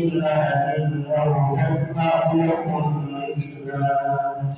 سيئات أو تسمعهم الإسلام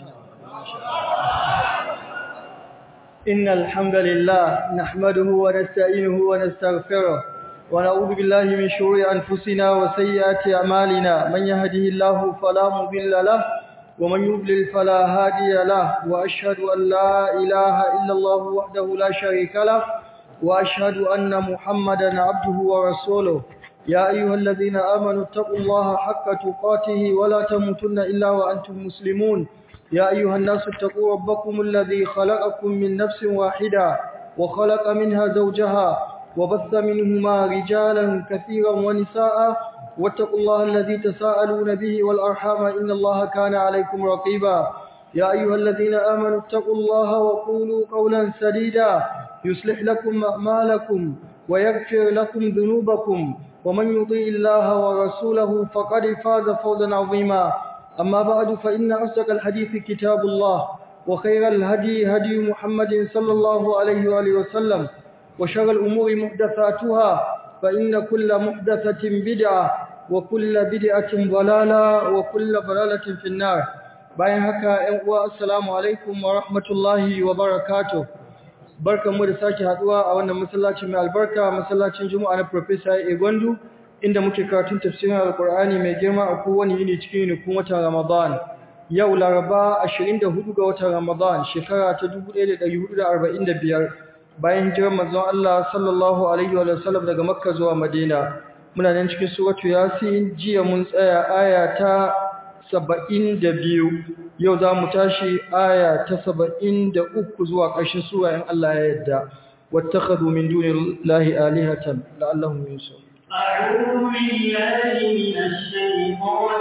إن الحمد لله نحمده ونستعينه ونستغفره ونعوذ بالله من شرور أنفسنا وسيئات أعمالنا من يهده الله فلا مضل له ومن يضلل فلا هادي له وأشهد أن لا إله إلا الله وحده لا شريك له وأشهد أن محمدا عبده ورسوله يا أيها الذين آمنوا اتقوا الله حق تقاته ولا تموتن إلا وأنتم مسلمون يا أيها الناس اتقوا ربكم الذي خلقكم من نفس واحدة وخلق منها زوجها وبث منهما رجالا كثيرا ونساء واتقوا الله الذي تساءلون به والأرحام إن الله كان عليكم رقيبا يا أيها الذين آمنوا اتقوا الله وقولوا قولا سديدا يصلح لكم أعمالكم ويغفر لكم ذنوبكم ومن يطيع الله ورسوله فقد فاز فوزا عظيما أما بعد فإن أصدق الحديث كتاب الله وخير الهدي هدي محمد صلى الله عليه وآله وسلم وشر الأمور محدثاتها فإن كل محدثة بدعة وكل بدعة ضلالة وكل ضلالة في النار bayan haka ƴan uwa assalamu alaikum wa rahmatullahi wa barakatuh barkanmu da sake haduwa a wannan masallaci mai albarka masallacin Juma'a na Professor Egwandu inda muke karatun tafsirin Alkur'ani mai girma a kowane yini cikin yinikun watan Ramadan. Yau Laraba 24 ga watan Ramadan shekara ta 1445 bayan hijirar manzon Allah sallallahu alaihi wa sallam daga Makka zuwa Madina. Muna nan cikin suratu Yasin jiya mun tsaya aya ta 72 yau za mu tashi aya ta 73 zuwa ƙarshen sura in Allah ya yarda. واتخذوا من دون الله آلهة لعلهم ينصرون أعوذ بالله من الشيطان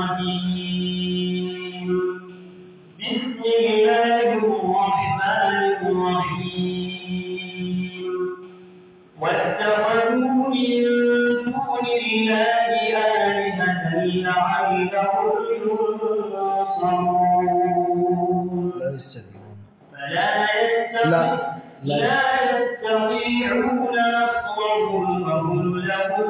الرجيم بسم الله الرحمن الرحيم واتخذوا من دون الله آلهة لعلهم ينصرون فلا يستطيعون لا يستطيعون نصرهم وهم لهم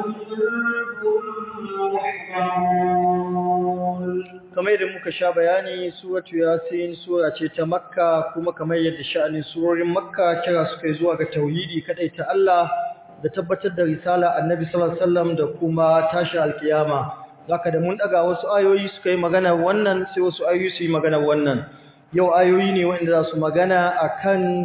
kamar yadda muka sha bayani suratu yasin sura ce ta makka kuma kamar yadda sha'anin surorin makka kira su kai zuwa ga tauhidi kadai ta Allah da tabbatar da risala annabi sallallahu alaihi wasallam da kuma tashi alkiyama zaka da mun daga wasu ayoyi suka yi magana wannan sai wasu ayoyi su yi magana wannan yau ayoyi ne wanda za su magana akan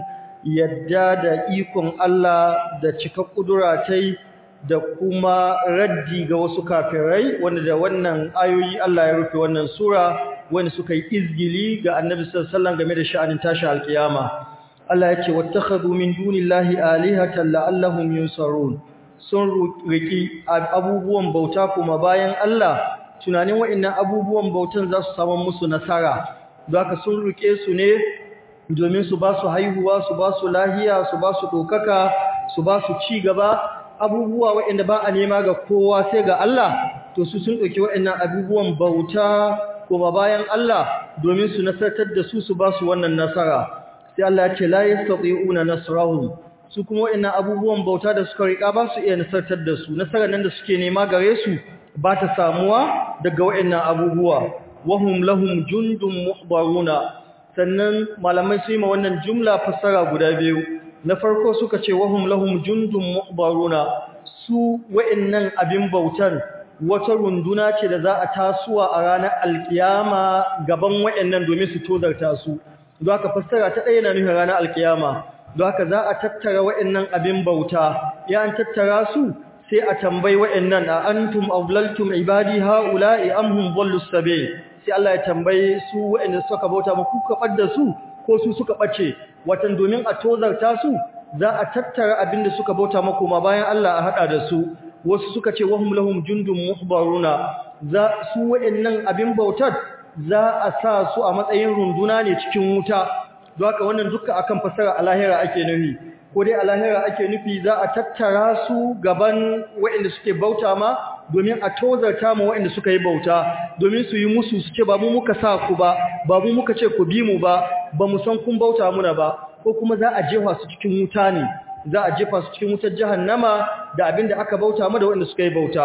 yadda da ikon Allah da cika kudura tai da kuma raddi ga wasu kafirai wanda da wannan ayoyi Allah ya rufe wannan sura wanda suka yi izgili ga Annabi sallallahu alaihi wasallam game da sha'anin tashi alkiyama Allah ya ce wattakhadhu min dunillahi alihatan la'allahum yunsarun sun riki abubuwan bauta kuma bayan Allah tunanin wa'annan abubuwan bautan za su samu musu nasara zaka sun rike su ne domin su ba su haihuwa su ba su lahiya su ba su dokaka su ba su ci gaba abubuwa waɗanda ba a nema ga kowa sai ga Allah to su sun ɗauki waɗannan abubuwan bauta kuma bayan Allah domin su nasartar da su su ba su wannan nasara sai Allah ya ce la yastati'una nasrahum su kuma waɗannan abubuwan bauta da suka riƙa ba su iya nasartar da su nasarar nan da suke nema gare su ba ta samuwa daga waɗannan abubuwa wahum lahum jundun muhbaruna sannan malamai su yi ma wannan jumla fassara guda biyu na farko suka ce wahum lahum jundun muhbaruna su wa'annan abin bautar wata runduna ce da za a tasuwa a ranar alkiyama gaban wa'annan domin su tozarta su don haka fassara ta ɗaya na nufin ranar alkiyama don haka za a tattara wa'annan abin bauta ya an tattara su sai a tambayi wa'annan a antum awlaltum ibadi haula'i am hum dhallus sabil sai Allah ya tambaye su waɗanda suka bauta ma kuka ɓadda su ko su suka ɓace watan domin a tozarta su za a tattara abin da suka bauta ma kuma bayan Allah a haɗa da su wasu suka ce wahum lahum jundun muhbaruna za su waɗannan abin bautar za a sa su a matsayin runduna ne cikin wuta don haka wannan duka akan fasara a lahira ake nufi ko dai a lahira ake nufi za a tattara su gaban waɗanda suke bauta ma domin a tozarta ma waɗanda suka yi bauta domin su yi musu su ce ba mu muka sa ku ba ba mu muka ce ku bi mu ba ba mu san kun bauta muna ba ko kuma za a jefa su cikin wuta ne za a jefa su cikin wutar jahannama da abin da aka bauta mu da waɗanda suka yi bauta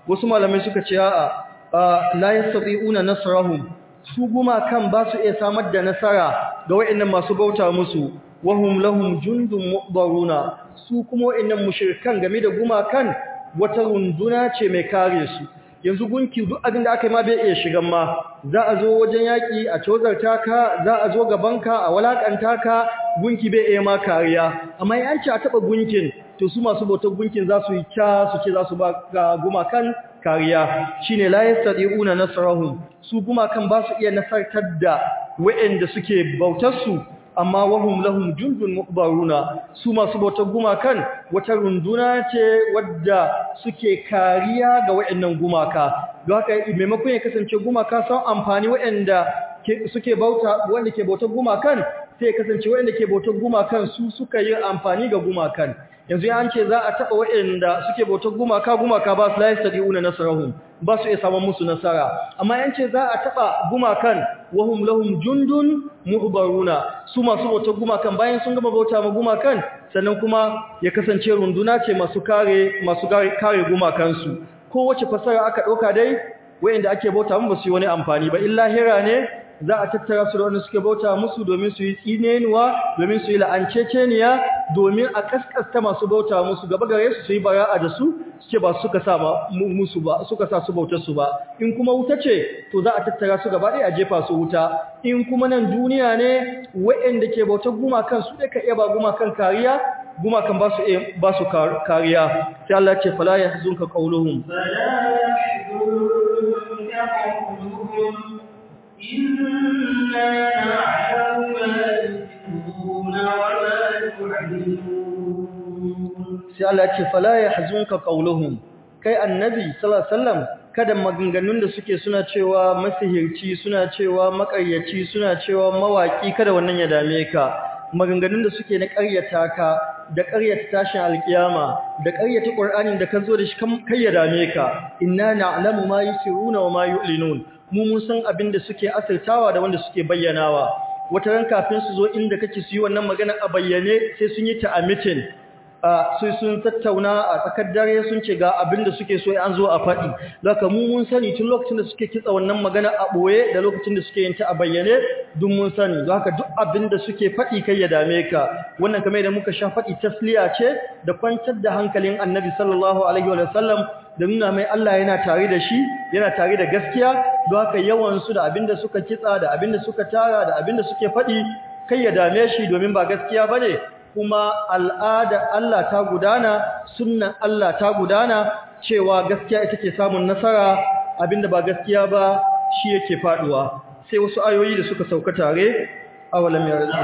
wasu malamai suka ce a'a la yastati'una nasrahum su gumakan ba su iya samar da nasara ga wayannan masu bauta musu wahum lahum jundun mubaruna su kuma wayannan mushrikan game da gumakan wata runduna ce mai kare su yanzu gunki duk abin da aka yi ma bai iya shigan ma za a zo wajen yaƙi a cozarta ka za a zo gabanka a walakanta ka gunki bai iya ma kariya amma yan ci a taɓa gunkin to su masu bautar gunkin za su yi kya su ce za su ba ga gumakan kariya shine la yastadi'una nasrahum su gumakan ba su iya nasartar da waɗanda suke bautar su amma wahum lahum jundun muqbaruna su masu bautar gumakan wata runduna ce wadda suke kariya ga waɗannan gumaka don haka maimakon ya kasance gumaka sun amfani waɗanda suke bauta wanda ke bautar gumakan sai ya kasance waɗanda ke bautar gumakan su suka yi amfani ga gumakan yanzu an ce za a taɓa waɗanda suke bautar gumaka gumaka ba su layar sadi'una nasarahum ba su iya samun musu nasara amma yan ce za a taɓa gumakan wahum lahum jundun muhbaruna su masu bautar gumakan bayan sun gama bauta ma gumakan sannan kuma ya kasance runduna ce masu kare masu kare gumakansu kowace fasara aka ɗauka dai wayanda ake bauta mu ba su yi wani amfani ba illa hira ne za a tattara su da wanda suke bauta musu domin su yi tsinenuwa domin su yi la'anceceniya domin a kaskasta masu bauta musu gaba gare su su yi bara'a da su suke ba suka sa musu ba suka sa su bautar su ba in kuma wuta ce to za a tattara su gaba ɗaya a jefa su wuta in kuma nan duniya ne waɗanda ke bautar gumakan su ɗaya ka iya ba gumakan kariya gumakan ba su ba su kariya sai Allah ya ce fala yahzunka qawluhum إنا نعلم ما يسرون وما يعلنون sai Allah ya ce fala yahzunka qawluhum kai annabi sallallahu alaihi wasallam kada maganganun da suke suna cewa masihirci suna cewa makaryaci suna cewa mawaki kada wannan ya dame ka maganganun da suke na ƙaryata ka da ƙaryata tashin alkiyama da ƙaryata Qur'anin da ka zo da shi kai ya dame ka inna na'lamu ma yusiruna wa ma yu'linun mu mun san abin da suke asirtawa da wanda suke bayyanawa wata ran kafin su zo inda kake su yi wannan magana a bayyane sai sun yi ta a meeting sai sun tattauna a tsakar dare sun ce ga abin da suke so an zo a faɗi zaka mu mun sani tun lokacin da suke kitsa wannan magana a ɓoye da lokacin da suke yin ta a bayyane duk mun sani zaka duk abin da suke faɗi kai ya dame ka wannan kamar da muka sha faɗi tasliya ce da kwantar da hankalin annabi sallallahu alaihi wa sallam da nuna mai Allah yana tare da shi yana tare da gaskiya don haka yawan su da abin da suka kitsa da abin da suka tara da abin da suke faɗi kai ya dame shi domin ba gaskiya bane kuma al'ada Allah ta gudana sunnan Allah ta gudana cewa gaskiya ita ke samun nasara abinda ba gaskiya ba shi yake faduwa sai wasu ayoyi da suka sauka tare awalam ya rasu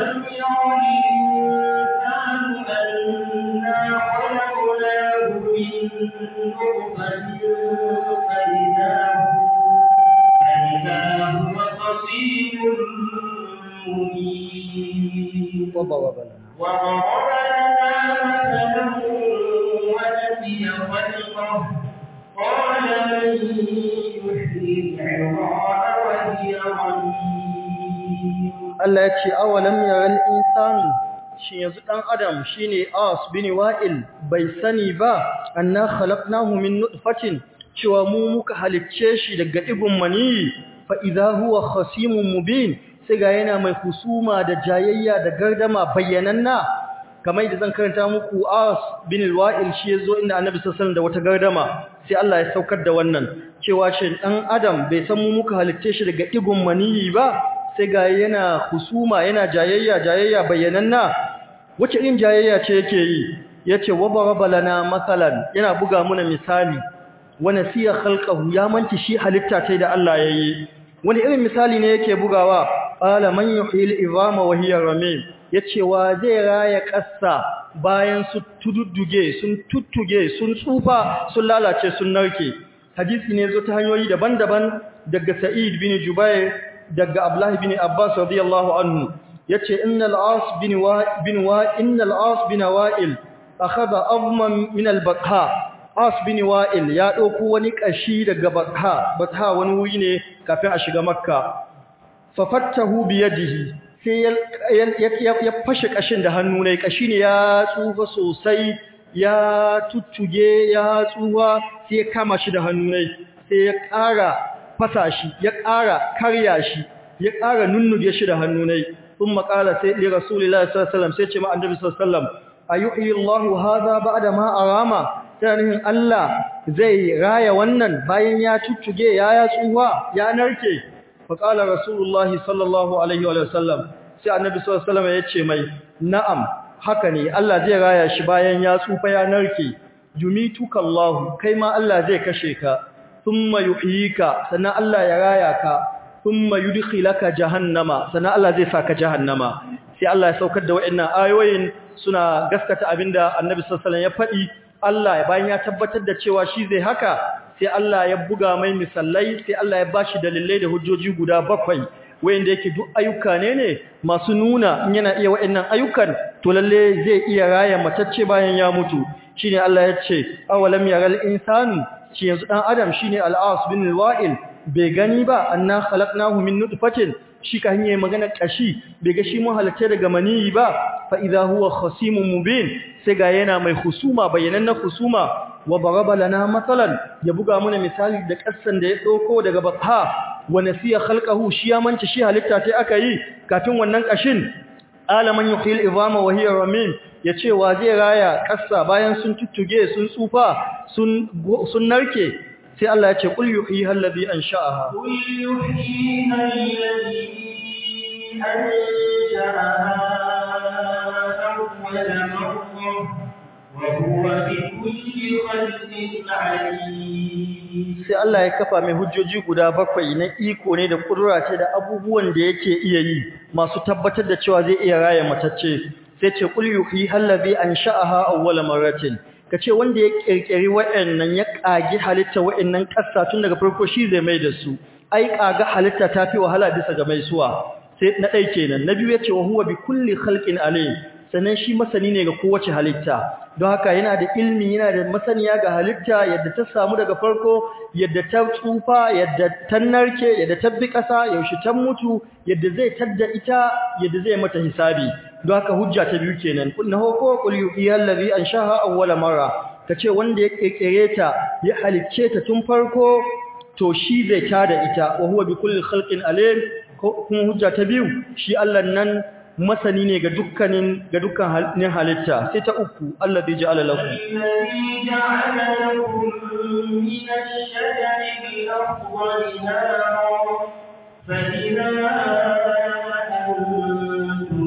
وضرب لنا وضرب لنا مثلا ونسي خلقه قال من يحيي العظام وهي رميم Allah ya ce awalam yaral insanu shi yanzu dan adam shine as bin wa'il bai sani ba anna khalaqnahu min nutfatin cewa mu muka halicce shi daga digun mani fa idza huwa khasimun mubin sai ga yana mai husuma da jayayya da gardama bayyananna kamar da zan karanta muku As bin Wa'il shi yazo inda Annabi sallallahu alaihi da wata gardama sai Allah ya saukar da wannan cewa shi dan Adam bai san mu muka halitte shi daga digun maniyi ba sai ga yana husuma yana jayayya jayayya bayyananna wace irin jayayya ce yake yi yace wa baraba lana masalan yana buga muna misali wa nasiya khalqahu ya manci shi halitta tai da Allah yayi wani irin misali ne yake bugawa qala man yuhyil izama wa hiya ramim yace wa zai raya kassa bayan su tududduge sun tuttuge sun tsufa sun lalace sun narke hadisi ne zo ta hanyoyi daban-daban daga Sa'id bin Jubair daga Abdullah bin Abbas radiyallahu anhu yace innal as bin wa bin wa innal as bin wa'il akhadha azman min al-baqha as bin wa'il ya dauko wani kashi daga baqha baqha wani wuri ne kafin a shiga makka fafattahu biyadihi sai ya fashe kashin da hannu ne kashi ne ya tsufa sosai ya tuttuge ya tsuwa sai ya kama shi da hannu ne sai ya ƙara fasa shi ya ƙara karya shi ya ƙara nunnuge shi da hannu ne thumma qala sai li rasulillahi sallallahu alaihi wasallam sai ce ma annabi sallallahu alaihi wasallam ayuhi Allahu hadha ba'da ma arama tanihin Allah zai raya wannan bayan ya tuttuge ya ya tsuwa ya narke fa qala rasulullahi sallallahu alaihi wasallam sai annabi sallallahu alaihi wasallam ya ce mai na'am haka ne Allah zai raya shi bayan ya tsufa ya narke yumituka Allah kai ma Allah zai kashe ka thumma yuhyika sannan Allah ya raya ka thumma yudkhilaka jahannama sannan Allah zai saka jahannama sai Allah ya saukar da waɗannan ayoyin suna gaskata abinda Annabi sallallahu alaihi wasallam ya faɗi Allah bayan ya tabbatar da cewa shi zai haka sai Allah ya buga mai misallai sai Allah ya bashi dalilai da hujjoji guda bakwai wayanda yake duk ayyuka ne ne masu nuna in yana iya waɗannan ayyukan to lalle zai iya raya matacce bayan ya mutu shine Allah ya ce awalam yaral insanu shi yanzu dan adam shine al-as bin wa'il bai gani ba anna khalaqnahu min nutfatin shi ka hanye magana kashi bai ga shi mun halatta daga maniyi ba fa idha huwa khasimun mubin sai ga yana mai husuma bayanan na husuma wa baraba lana matsalan ya buga mana misali da kassan da ya dauko daga batha wa nasiya khalqahu shi ya manta shi halitta tai aka yi kafin wannan kashin alaman yuhil izama wa hiya ramim yace wa zai raya kassa bayan sun tuttuge sun tsufa sun sun narke sai Allah ya ce qul yuhyi allazi ansha'aha qul yuhyi allazi ansha'aha awwal marra wa huwa bikulli khalqin alim sai Allah ya kafa mai hujjoji guda bakwai na iko ne da kudura ce da abubuwan da yake iya yi masu tabbatar da cewa zai iya raya matacce sai ce qul yuhyi allazi ansha'aha awwal marratin kace wanda ya kirkiri wayannan ya kage halitta wayannan kassa tun daga farko shi zai mai da su ai kaga halitta tafi wahala bisa ga mai suwa sai na dai kenan na biyu yace wa huwa bi kulli khalqin alim sannan shi masani ne ga kowace halitta don haka yana da ilmi yana da masaniya ga halitta yadda ta samu daga farko yadda ta tsufa yadda ta narke yadda ta bi ƙasa yaushe ta mutu yadda zai tadda ita yadda zai mata hisabi don haka hujja ta biyu kenan na hoko qul yuhiyal ladhi anshaha awwala marra kace wanda ya kekere ta ya halicce ta tun farko to shi zai tada ita wa huwa bi kulli khalqin alim kuma hujja ta biyu shi Allah nan masani ne ga dukkanin ga dukkan halitta sai ta uku Allah zai ja'ala lakum الذي جعل لكم من الشجر الأخضر نارا فإذا أنتم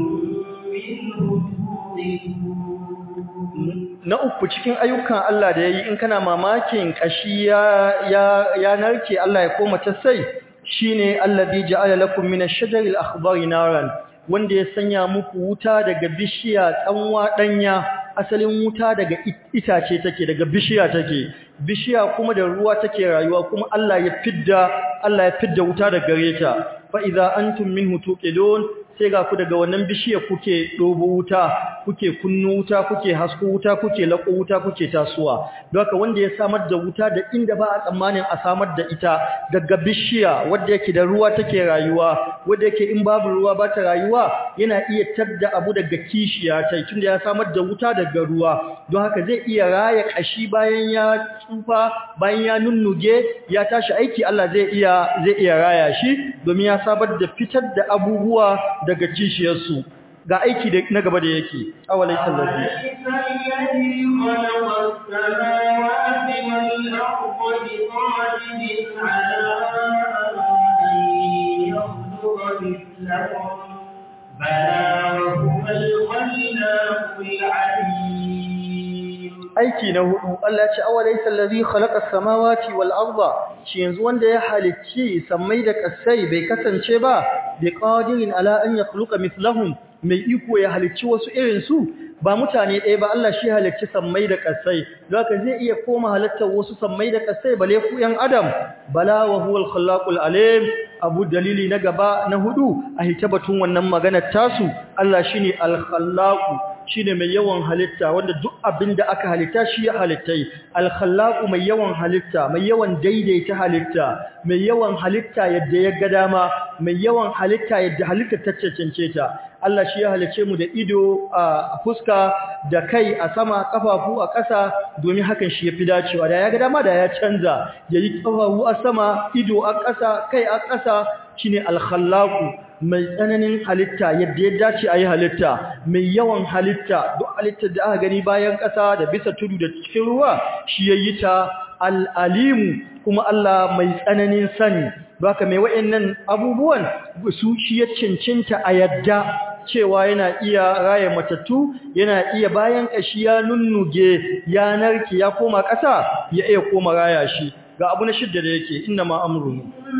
منه توقدون na uku cikin ayyukan Allah da yayi in kana mamakin kashi ya ya, ya narke Allah ya koma ta sai shine allazi ja'ala lakum min ash-shajari al-akhdari naran wanda ya sanya muku wuta daga bishiya tsanwa danya asalin wuta daga itace take daga bishiya take bishiya kuma da ruwa take rayuwa kuma Allah ya fidda Allah ya fidda wuta daga gareta fa idza antum minhu tuqidun sai ga ku daga wannan bishiyar kuke dobo wuta kuke kunnu wuta kuke hasko wuta kuke lako wuta kuke tasuwa don haka wanda ya samar da wuta da inda ba a tsammanin a samar da ita daga bishiya wanda yake da ruwa take rayuwa wanda yake in babu ruwa ba ta rayuwa yana iya tadda abu daga kishiya tai tunda ya samar da wuta daga ruwa don haka zai iya raya kashi bayan ya tsufa bayan ya nunnuge ya tashi aiki Allah zai iya zai iya raya shi domin ya sabar da fitar da abubuwa daga kishiyarsu ga aiki na gaba da yake awalai sallabi aiki na hudu Allah ce awalai sallabi khalaqa samawati wal arda shi yanzu wanda ya halicci sammai da kasai bai kasance ba bi qadirin ala an yakhluqa mithlahum mai iko ya halicci wasu irin su ba mutane ɗaya ba Allah shi halicci sammai da kasai zaka zai iya koma halittar wasu sammai da kasai bale ku yan adam bala wa huwal khallaqul alim abu dalili na gaba na hudu a hitabatun wannan maganar tasu Allah shine al khallaqu shine mai yawan halitta wanda duk abin da aka halitta shi ya halittai al-khallaqu mai yawan halitta mai yawan daidaita halitta mai yawan halitta yadda ya ga dama mai yawan halitta yadda halitta ta cancance ta Allah shi ya halice mu da ido a fuska da kai a sama kafafu a ƙasa domin hakan shi yafi dacewa da ya ga dama da ya canza yayi kafafu a sama ido a ƙasa kai a ƙasa shine al-khallaqu mai tsananin halitta yadda ya dace a yi halitta mai yawan halitta duk halittar da aka gani bayan ƙasa da bisa tudu da cikin ruwa shi ya yi ta al'alimu kuma Allah mai tsananin sani baka mai wa'annan abubuwan su shi ya cincinta a yadda cewa yana iya raya matattu yana iya bayan ƙashi ya nunnuge ya narke ya koma ƙasa ya iya koma raya shi ga abu na shidda da yake inna ma amrunu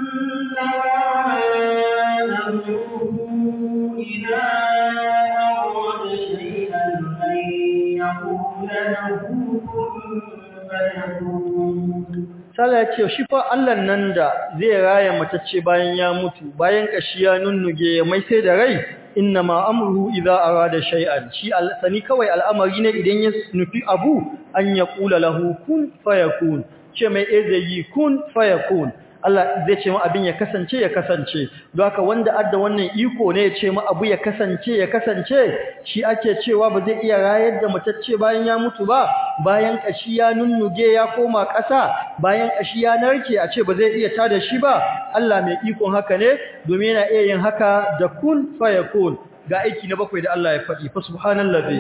إذا أراد شيئا أن يقول له كن فيكون Sala ya ce shi fa Allah nan da zai raya matacce bayan ya mutu bayan kashi ya nunnuge mai sai da rai inna ma amruhu idza arada shay'an shi sani kawai al'amari ne idan ya nufi abu an ya kula lahu kun fayakun ce mai ezayi kun fayakun Allah zai ce ma abin ya kasance ya kasance don haka wanda adda wannan iko ne ya ce ma abu ya kasance ya kasance shi ake cewa ba zai iya rayar da matacce bayan ya mutu ba bayan kashi ya nunnuge ya koma ƙasa bayan kashi ya narke a ce ba zai iya tada shi ba Allah mai ikon haka ne domin yana iya yin haka da kun fayakun ga aiki na bakwai da Allah ya faɗi fa subhanallazi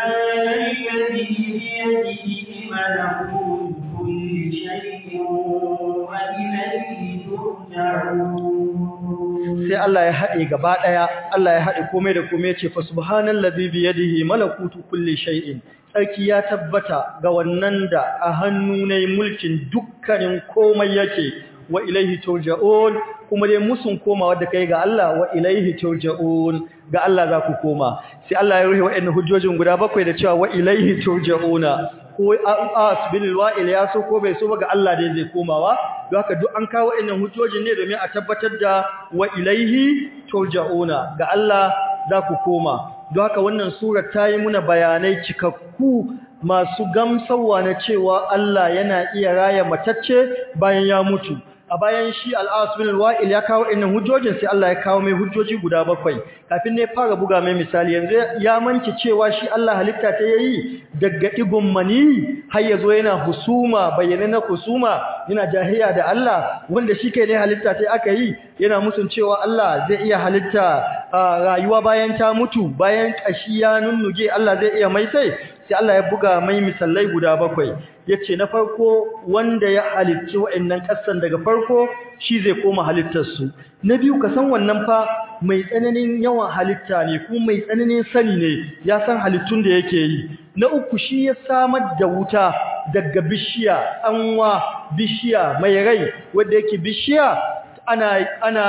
sai Allah ya haɗe gaba ɗaya Allah ya haɗe komai da komai ya ce fa subhanallazi bi yadihi malakutu kulli shay'in sarki ya tabbata ga wannan da a hannu ne mulkin dukkanin komai yake wa ilaihi turja'un kuma dai musun komawa da kai ga Allah wa ilaihi turja'un ga Allah za ku koma sai Allah ya rufe waɗannan hujjojin guda bakwai da cewa wa ilaihi turja'una ko as bil wa'il ya so ko bai so ba ga Allah dai zai komawa don haka duk an kawo waɗannan hujjojin ne domin a tabbatar da wa ilaihi turja'una ga Allah za ku koma don haka wannan surar ta yi muna bayanai cikakku masu gamsarwa na cewa Allah yana iya raya matacce bayan ya mutu a bayan shi al'as bin wa'il ya kawo innan hujjojin sai Allah ya kawo mai hujjoji guda bakwai kafin ne fara buga mai misali yanzu ya manci cewa shi Allah halitta ta yayi daga digon mani har yazo yana husuma bayyana na husuma yana jahiya da Allah wanda shi kai ne halitta ta aka yi yana musun cewa Allah zai iya halitta rayuwa bayan ta mutu bayan kashi ya nunnuge Allah zai iya mai sai sai Allah ya buga mai misalai guda bakwai yace na farko wanda ya halicci wa'annan kasan daga farko shi zai koma halittar su na biyu ka san wannan fa mai tsananin yawan halitta ne kuma mai tsananin sani ne ya san halittun da yake yi na uku shi ya samar da wuta daga bishiya anwa bishiya mai rai wanda yake bishiya ana ana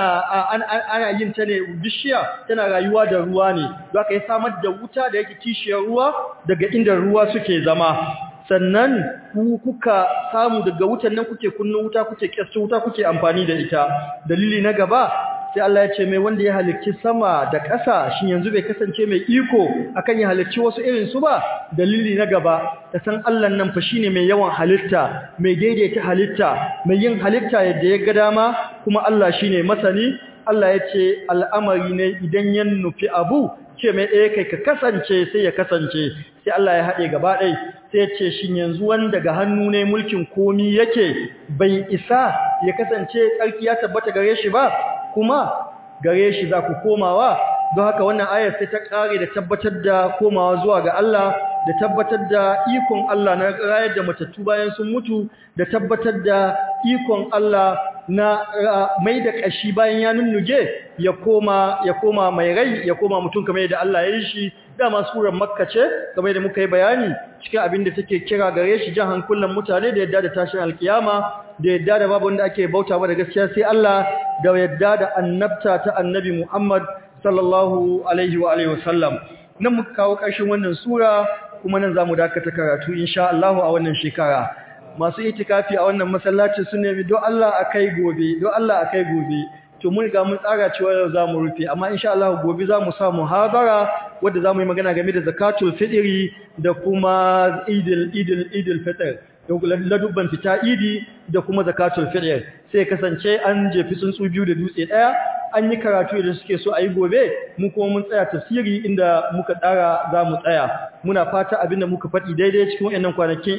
ana yin ta ne bishiya tana rayuwa da ruwa ne don haka ya samar da wuta da yake kishiyar ruwa daga inda ruwa suke zama sannan ku kuka samu daga wutan nan kuke kunnu wuta kuke kyastu wuta kuke amfani da ita dalili na gaba sai Allah ya ce mai wanda ya halicci sama da ƙasa shin yanzu bai kasance mai iko akan ya halicci wasu irin su ba dalili na gaba ta san Allah nan fa shine mai yawan halitta mai daidaita halitta mai yin halitta yadda ya ga dama kuma Allah shine masani Allah ya ce al'amari ne idan ya nufi abu ce mai ɗaya kai ka kasance sai ya kasance sai Allah ya haɗe gaba ɗai sai ya ce shi yanzu wanda ga hannu ne mulkin komi yake bai isa ya kasance tsarki ya tabbata gare shi ba kuma gare shi za ku komawa don haka wannan ayar sai ta ƙare da tabbatar da komawa zuwa ga Allah da tabbatar da ikon Allah na rayar da matattu bayan sun mutu da tabbatar da ikon Allah na mai da ƙashi bayan ya nunnuge ya koma ya koma mai rai ya koma mutum kamar yadda Allah ya yi shi dama surar makka ce kamar da muka yi bayani cikin abin da take kira gare shi jan hankulan mutane da yadda da tashin alkiyama da yadda da babu wanda ake bauta ba da gaskiya sai Allah da yadda da annabta ta annabi Muhammad sallallahu alaihi wa alihi wasallam nan muka kawo ƙarshen wannan sura kuma nan zamu dakata karatu insha Allah a wannan shekara masu itikafi a wannan masallaci sun nemi don Allah akai gobe don Allah akai gobe to mun ga mun tsara cewa yau zamu rufe amma insha Allah gobe zamu sa muhabara wanda zamu yi magana game da zakatul fitri da kuma idil idil idil fitr ladubban fita idi da kuma zakatul fitr sai kasance an jefi tsuntsu biyu da dutse daya an yi karatu da suke so a yi gobe mu kuma mun tsaya tafsiri inda muka tsara za mu tsaya muna fata abinda muka faɗi daidai cikin wayannan kwanakin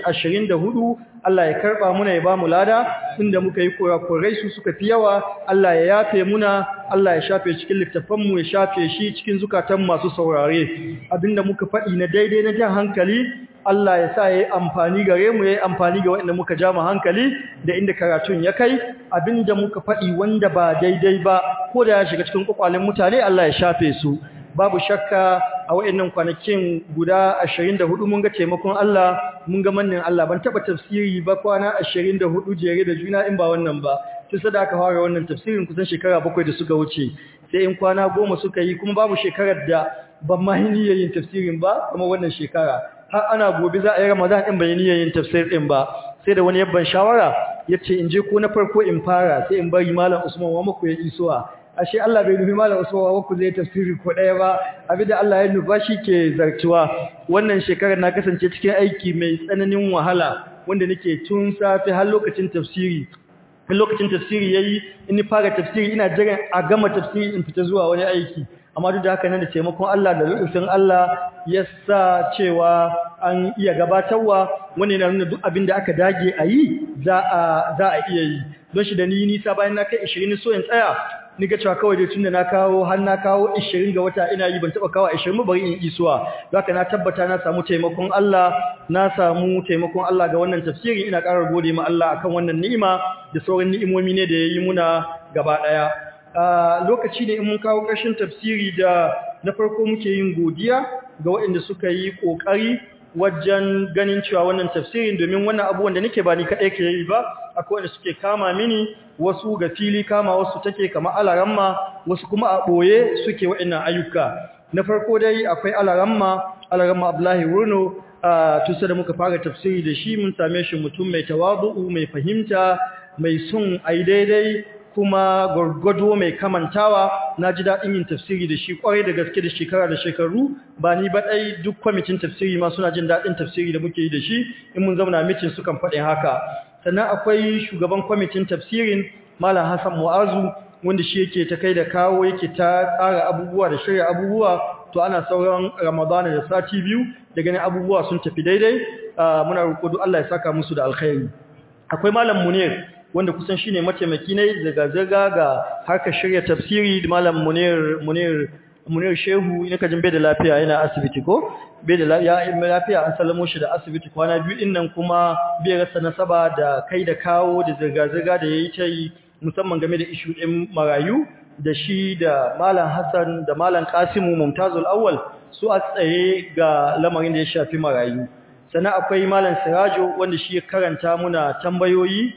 24 Allah ya karba muna ya ba mu lada inda muka yi kurakurai su suka fi yawa Allah ya yafe muna Allah ya shafe cikin littafan mu ya shafe shi cikin zukatan masu saurare abinda muka faɗi na daidai na jan hankali Allah ya sa ya yi amfani gare mu ya yi amfani ga waɗanda muka ja mu hankali da inda karatun ya kai abinda muka faɗi wanda ba daidai ba ko da ya shiga cikin kwakwalen mutane Allah ya shafe su babu shakka a waɗannan kwanakin guda 24 mun ga taimakon Allah mun ga mannin Allah ban taba tafsiri ba kwana 24 jere da juna in ba wannan ba tun sada aka fara wannan tafsirin kusan shekara bakwai da suka wuce sai in kwana goma suka yi kuma babu shekarar da ban ma yi yin tafsirin ba kuma wannan shekara har ana gobe za a yi Ramadan din bai niyyar yin tafsir din ba sai da wani yabban shawara yace in je ko na farko in fara sai in bari malam Usman wa muku ya isuwa ashe Allah bai nufi malam Usman wa muku zai tafsiri ko daya ba abinda Allah ya nufa shi ke zartuwa wannan shekarar na kasance cikin aiki mai tsananin wahala wanda nake tun safe har lokacin tafsiri in lokacin tafsiri yayi in ni fara tafsiri ina jiran a gama tafsiri in fita zuwa wani aiki amma duk da haka nan da taimakon Allah da rufin Allah ya sa cewa an iya gabatarwa wani yana nuna duk abin da aka dage a yi za a iya yi don shi da ni nisa bayan na kai 20 so in tsaya ni ga cewa kawai dai tunda na kawo har na kawo 20 ga wata ina yi ban taba kawo 20 bari in isuwa haka na tabbata na samu taimakon Allah na samu taimakon Allah ga wannan tafsiri ina ƙara gode ma Allah akan wannan ni'ima da sauran ni'imomi ne da yayi muna gaba daya lokaci ne in mun kawo ƙarshen tafsiri da na farko muke yin godiya ga waɗanda suka yi ƙoƙari wajen ganin cewa wannan tafsirin domin wannan abubuwan da nake ba ni kaɗai ke yi ba akwai wanda suke kama mini wasu ga fili kama wasu take kama alaramma wasu kuma a ɓoye suke waɗannan ayyuka na farko dai akwai alaramma alaramma abdullahi wurno a tusa da muka fara tafsiri da shi mun same shi mutum mai tawadu'u mai fahimta mai son ai daidai kuma gwargwado mai kamantawa na ji daɗin yin tafsiri da shi ƙwarai da gaske da shekara da shekaru ba ni ba ɗai duk kwamitin tafsiri ma suna jin daɗin tafsiri da muke yi da shi in mun zauna mitin sukan faɗin haka sannan akwai shugaban kwamitin tafsirin malam hassan mu'azu wanda shi yake ta kai da kawo yake ta tsara abubuwa da shirya abubuwa to ana sauran ramadana da sati biyu da ganin abubuwa sun tafi daidai muna roƙo duk Allah ya saka musu da alkhairi akwai malam munir wanda kusan shine mataimaki ne zaga-zaga ga harkar shirya tafsiri da malam Munir Munir Munir Shehu ina kajin bai da lafiya yana asibiti ko bai da lafiya an sallamo shi da asibiti kwana biyu din nan kuma bai rasa nasaba da kai da kawo da zaga-zaga da yayi ta yi musamman game da ishu din marayu da shi da malam Hassan da malam Kasimu Mumtazul Awwal su a tsaye ga lamarin da ya shafi marayu sannan akwai malam Sirajo wanda shi ya karanta muna tambayoyi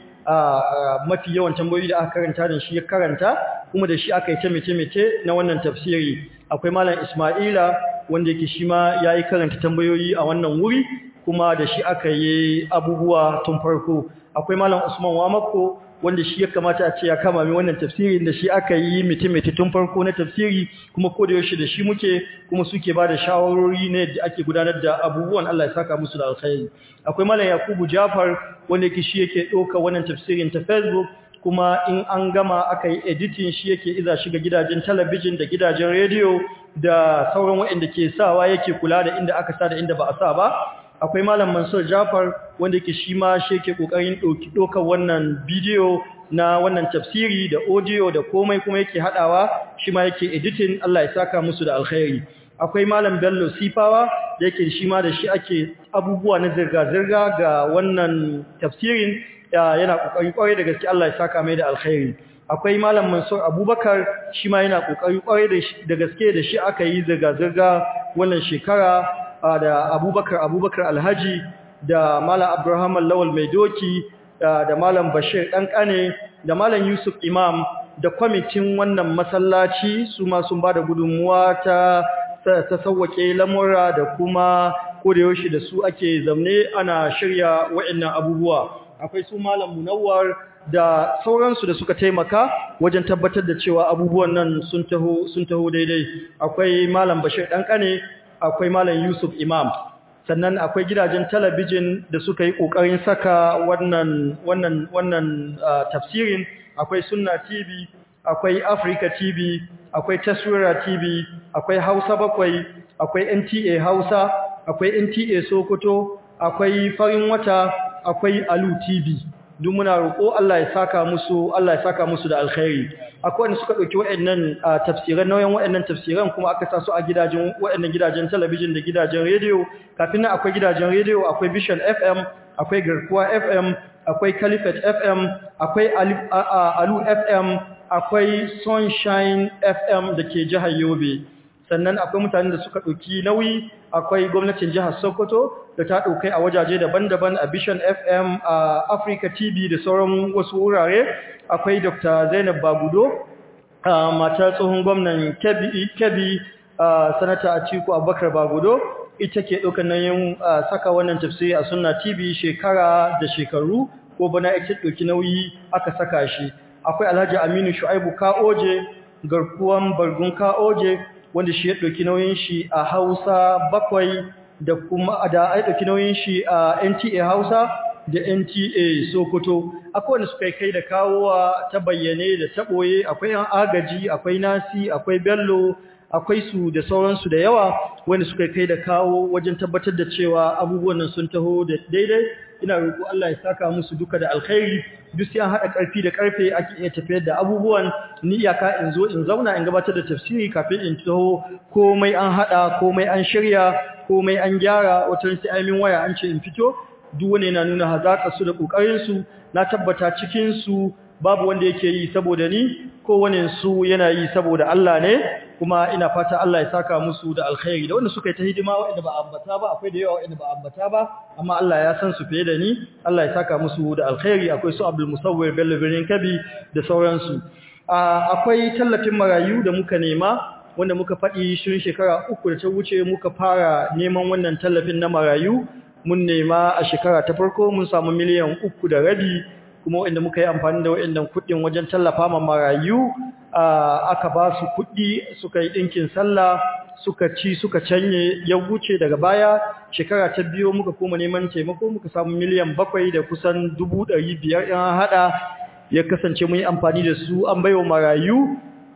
mafi yawan tambayoyi da aka karanta da shi ya karanta kuma da shi aka yi taimake-taimake na wannan tafsiri akwai malam Ismaila wanda yake shi ma yayi karanta tambayoyi a wannan wuri kuma da shi aka yi abubuwa tun farko akwai malam Usman Wamako wanda shi ya kamata a ce ya kama mi wannan tafsirin da shi aka yi mitimiti tun farko na tafsiri kuma ko da yaushe da shi muke kuma suke ba da shawarori ne da ake gudanar da abubuwan Allah ya saka musu da alkhairi akwai malam Yakubu Jafar wanda yake shi yake ɗauka wannan tafsirin ta Facebook kuma in an gama aka yi editing shi yake iza shiga gidajen talabijin da gidajen rediyo da sauran waɗanda ke sawa yake kula da inda aka sa da inda ba a sa ba akwai malam Mansur Jafar wanda yake shi ma shi yake kokarin doki dokar wannan bidiyo na wannan tafsiri da audio da komai kuma yake hadawa shi ma yake editing Allah ya saka musu da alkhairi akwai malam Bello Sifawa da yake shi ma da shi ake abubuwa na zirga zirga ga wannan tafsirin yana kokari kwarai da gaske Allah ya saka mai da alkhairi akwai malam Mansur Abubakar shi ma yana kokari kwarai da gaske da shi aka yi zirga zirga wannan shekara da abubakar abubakar alhaji da malam abraham lawal mai doki da malam bashir ɗanƙane da malam yusuf imam da kwamitin wannan masallaci su ma sun ba da gudunmuwa ta ta sauwake lamura da kuma kodayaushe da su ake zamne ana shirya wa'annan abubuwa akwai su malam munawwar da sauransu da suka taimaka wajen tabbatar da cewa abubuwan nan sun taho sun taho daidai akwai malam bashir ɗanƙane akwai Malam Yusuf Imam sannan akwai gidajen talabijin da suka yi kokarin saka wannan wannan wannan tafsirin akwai Sunna TV akwai Africa TV akwai Taswira TV akwai Hausa bakwai akwai NTA Hausa akwai NTA Sokoto akwai Farin Wata akwai Alu TV duk muna roƙo Allah ya saka musu Allah ya saka musu da alkhairi akwai wanda suka dauki waɗannan tafsiran nauyin waɗannan tafsiran kuma aka sa su a gidajen waɗannan gidajen talabijin da gidajen radio kafin nan akwai gidajen radio akwai Vision FM akwai Garkuwa FM akwai Caliphate FM akwai Alu FM akwai Sunshine FM da ke jihar Yobe sannan akwai mutanen da suka ɗauki nauyi akwai gwamnatin jihar Sokoto da ta ɗaukai a wajaje daban-daban a Vision FM a Africa TV da sauran wasu wurare akwai Dr. Zainab Bagudo matar tsohon gwamnan Kebbi sanata Atiku Abubakar Bagudo ita ke ɗaukar nauyin saka wannan tafsiri a Sunna TV shekara da shekaru ko bana ita ɗauki nauyi aka saka shi akwai Alhaji Aminu Shu'aibu Ka'oje garkuwan Bargun Ka'oje wanda shi ya ɗauki nauyin shi a Hausa bakwai da kuma da ai ɗauki nauyin shi a NTA Hausa da NTA Sokoto akwai wanda suka kai da kawowa ta bayyane da ta ɓoye akwai yan agaji akwai Nasi akwai Bello akwai su da sauransu da yawa wanda suka kai da kawo wajen tabbatar da cewa abubuwan nan sun taho da daidai ina roƙo Allah ya saka musu duka da alkhairi duk sai an haɗa ƙarfi da ƙarfe ake iya tafiyar da abubuwan ni iyaka in zo in zauna in gabatar da tafsiri kafin in taho komai an haɗa komai an shirya komai an gyara wata sai ai min waya an ce in fito duk wani yana nuna hazaƙar su da ƙoƙarin su na tabbata cikin su babu wanda yake yi saboda ni kowane su yana yi saboda Allah ne kuma ina fata Allah ya saka musu da alkhairi da wanda suka yi ta hidima waɗanda ba ambata ba akwai da yawa waɗanda ba ambata ba amma Allah ya san su fiye da ni Allah ya saka musu da alkhairi akwai su Abdul Musawwir Bello Birnin Kabi da sauransu akwai tallafin marayu da muka nema wanda muka faɗi shirin shekara uku da ta wuce muka fara neman wannan tallafin na marayu mun nema a shekara ta farko mun samu miliyan uku da rabi kuma waɗanda muka yi amfani da waɗannan kuɗin wajen tallafa ma marayu aka ba su kuɗi suka yi ɗinkin sallah suka ci suka canye ya wuce daga baya shekara ta biyu muka koma neman taimako muka samu miliyan bakwai da kusan dubu ɗari biyar ɗin haɗa ya kasance mun yi amfani da su an baiwa marayu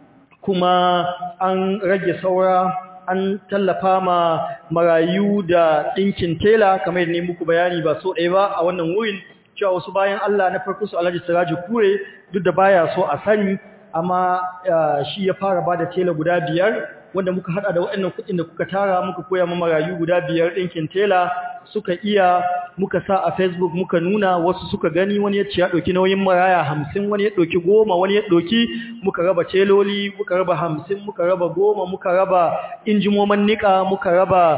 kuma an rage saura an tallafa ma marayu da ɗinkin tela kamar yadda ne muku bayani ba so ɗaya ba a wannan wurin cewa wasu bayan Allah na farko su Alhaji Siraji Kure duk da baya so a sani amma shi ya fara bada tela guda biyar wanda muka hada da waɗannan kuɗin da kuka tara muka koya ma marayu guda biyar ɗinkin tela suka iya muka sa a Facebook muka nuna wasu suka gani wani ya ce ya ɗauki nauyin maraya hamsin wani ya ɗauki goma wani ya ɗauki muka raba teloli muka raba hamsin muka raba goma muka raba injimoman niƙa muka raba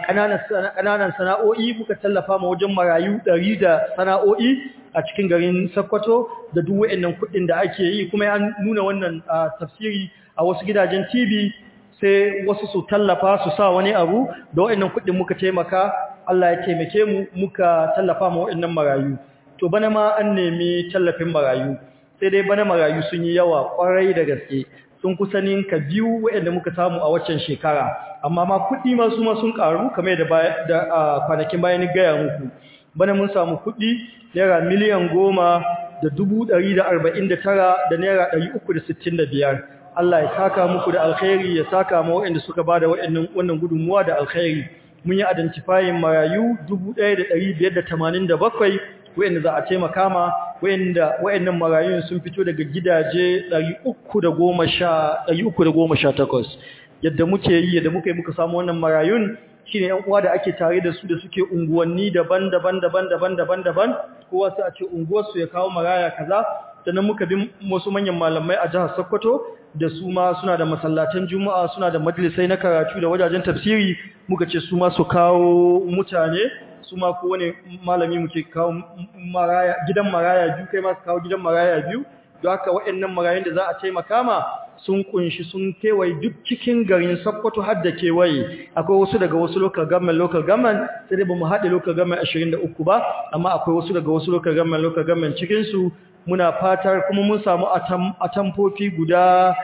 ƙananan sana'o'i muka tallafa ma wajen marayu ɗari da sana'o'i a cikin garin Sokoto da duk waɗannan kuɗin da ake yi kuma ya nuna wannan tafsiri a wasu gidajen TV sai wasu su tallafa su sa wani abu da waɗannan kuɗin muka taimaka Allah ya taimake mu muka tallafa ma waɗannan marayu to bana ma an nemi tallafin marayu sai dai bana marayu sun yi yawa ƙwarai da gaske sun kusa ninka biyu waɗanda muka samu a waccan shekara amma ma kuɗi ma su ma sun ƙaru kamar da kwanakin bayan gaya muku bana mun samu kuɗi naira miliyan goma da dubu ɗari da arba'in da tara da naira ɗari uku da sittin da biyar Allah ya saka muku da alkhairi ya saka ma waɗanda suka ba da wannan gudunmuwa da alkhairi mun yi identifying marayu dubu ɗaya da ɗari biyar da tamanin da bakwai waɗanda za a taimaka ma waɗanda waɗannan marayun sun fito daga gidaje ɗari uku da goma sha ɗari uku da goma sha takwas yadda muke yi yadda muka yi muka samu wannan marayun shine ƴan uwa da ake tare da su da suke unguwanni daban-daban daban-daban daban-daban kowa sai a ce unguwar su ya kawo maraya kaza sannan muka bi wasu manyan malamai a jihar Sokoto da su ma suna da masallatan Juma'a suna da majalisai na karatu da wajajen tafsiri muka ce su ma su kawo mutane su ma ko wani malami muke kawo maraya gidan maraya biyu kai ma su kawo gidan maraya biyu don haka waɗannan marayun da za a taimaka ma sun kunshi sun kewaye duk cikin garin Sokoto har da kewaye akwai wasu daga wasu local government local government sai dai bamu haɗe local government 23 ba amma akwai wasu daga wasu local government local government cikin su muna fatar kuma mun samu atamfofi guda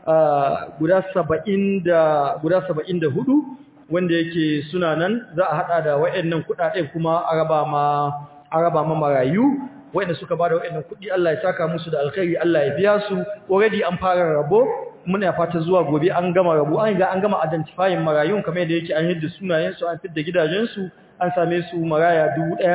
guda 70 da guda 74 wanda yake suna nan za a hada da wayannan kudaden kuma a raba ma a raba ma marayu wayanda suka bada wayannan kuɗi Allah ya saka musu da alkhairi Allah ya biya su already an fara rabo muna fata zuwa gobe an gama rabo an ga an gama identifying marayun kamar yadda yake an hidda sunayen su an fidda gidajen su an same su maraya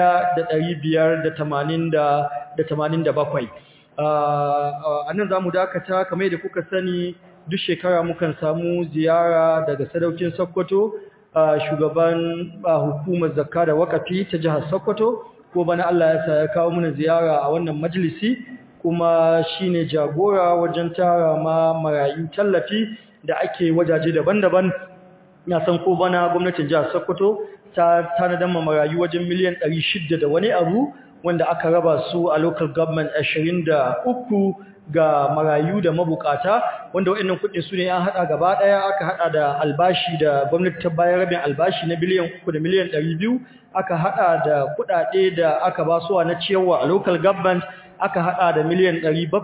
1587 a nan za mu dakata kamar yadda kuka sani duk shekara mukan samu ziyara daga sadaukin Sokoto shugaban hukumar zakka da wakafi ta jihar Sokoto ko bana Allah ya sa ya kawo mana ziyara a wannan majalisi kuma shine jagora wajen tara ma marayu tallafi da ake wajaje daban-daban na san ko bana gwamnatin jihar Sokoto ta tanadar ma marayu wajen miliyan 600 da wani abu wanda aka raba su a local government 23 ga marayu da mabukata wanda waɗannan kuɗin su ne an haɗa gaba ɗaya aka haɗa da albashi da gwamnati ta bayar rabin albashi na biliyan 3 da miliyan 200 aka haɗa da kuɗaɗe da aka ba su na ciyarwa a local government aka hada da miliyan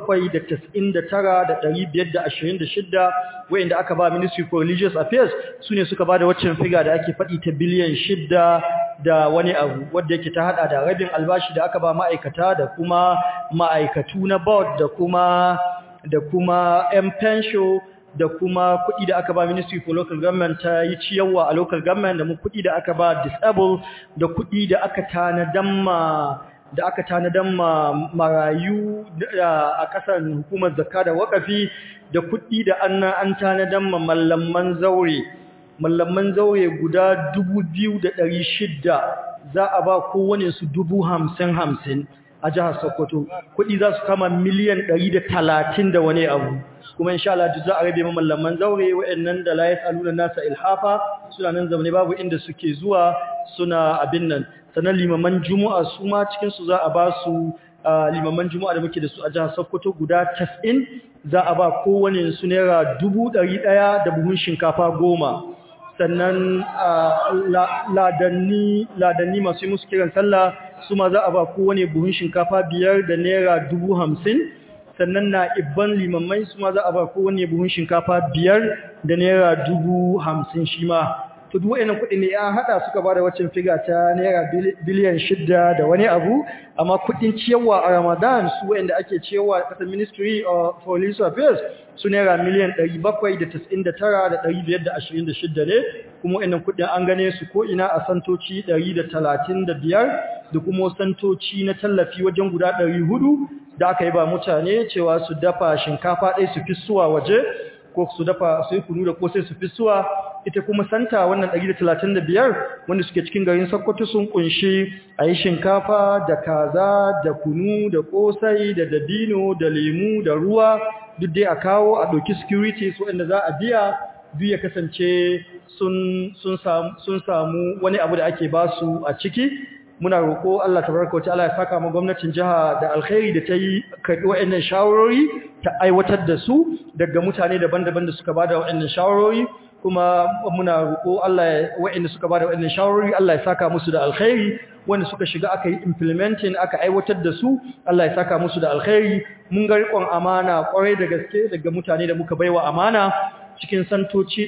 799,526 wayanda aka ba Ministry for Religious Affairs sune suka ba da waccan figa da ake faɗi ta biliyan 6 da wani abu wanda yake ta hada da rabin albashi da aka ba ma'aikata da kuma ma'aikatu na board da kuma da kuma M pension da kuma kuɗi da aka ba Ministry for Local Government ta yi ciyarwa a local government da mu kuɗi da aka ba disabled da kuɗi da aka tanadan ma da aka tanadan ma marayu a ƙasar hukumar zakka da wakafi da kuɗi da an an tanadan ma mallaman zaure mallaman zaure guda 2600 za a ba kowane su 50 a jihar Sokoto kuɗi za su kama miliyan 130 da wani abu kuma insha Allah duk za a rabe mallaman zaure wayannan da la yasaluna nasa ilhafa suna nan zamane babu inda suke zuwa suna abin nan sanan limaman juma'a su ma cikin su za a ba su limaman juma'a da muke da su a jihar Sokoto guda 90 za a ba kowane su naira 100 da buhun shinkafa goma sannan ladanni ladanni masu musu kiran sallah su ma za a ba kowane buhun shinkafa biyar da naira 50 sannan na ibban limamai su ma za a ba kowane buhun shinkafa biyar da naira dubu hamsin shi ma to duk wayannan kuɗi ne an haɗa suka ba da waccan figa ta naira biliyan shida da wani abu amma kuɗin ciyarwa a ramadan su wayanda ake ciyarwa a ƙasar ministry for religious affairs su naira miliyan ɗari bakwai da tas'in da tara da ɗari biyar da ashirin da shida ne kuma wayannan kuɗin an gane su ko ina a santoci ɗari da talatin da biyar da kuma santoci na tallafi wajen guda ɗari hudu da aka yi ba mutane cewa su dafa shinkafa ɗaya su fi suwa waje ko su dafa su yi kunu da kosai su fi suwa ita kuma santa wannan 135 wanda suke cikin garin Sokoto sun kunshi a yi shinkafa da kaza da kunu da kosai da dabino da lemu da ruwa duk dai a kawo a ɗauki security su wanda za a biya duk ya kasance sun samu wani abu da ake basu a ciki muna roƙo Allah tabaraka wa ta'ala ya saka mu gwamnatin jiha da alkhairi da ta yi karɓi wa'annan shawarori ta aiwatar da su daga mutane daban-daban da suka bada wa'annan shawarori kuma muna roƙo Allah ya wa'anda suka bada wa'annan shawarori Allah ya saka musu da alkhairi wanda suka shiga aka yi implementing aka aiwatar da su Allah ya saka musu da alkhairi mun ga riƙon amana ƙwarai da gaske daga mutane da muka baiwa amana cikin santoci